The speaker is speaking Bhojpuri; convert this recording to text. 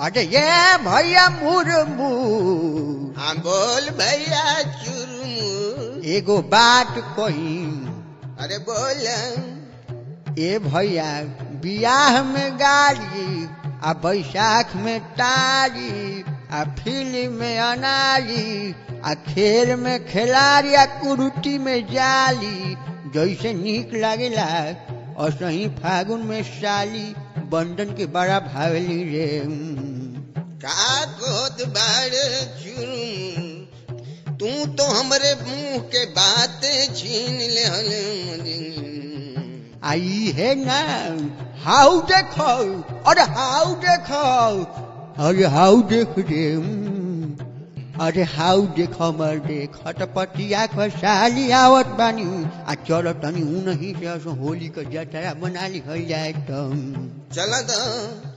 अरे ये भैया मुरमू हाँ बोल भैया चुरमू एगो बात कही अरे बोल ए भैया बियाह में गाड़ी आ बैसाख में तारी आ फिल्म में अनारी आ खेल में खिलाड़ी आ कुरुटी में जाली जैसे नीक लागेला और सही फागुन में साली बंधन के बड़ा भावली रे का गोद बाड़ चुरमू तू तो हमरे मुंह के बात छीन ले आई है ना हाउ देखो अरे हाउ देखो अरे हाउ देख रे हम्म। अरे हाउ देखो मर देख हटपटिया को साली आवत बानी आ चलो तनी ऊ नहीं से असो होली का जतरा बना ली जाए तो चल तो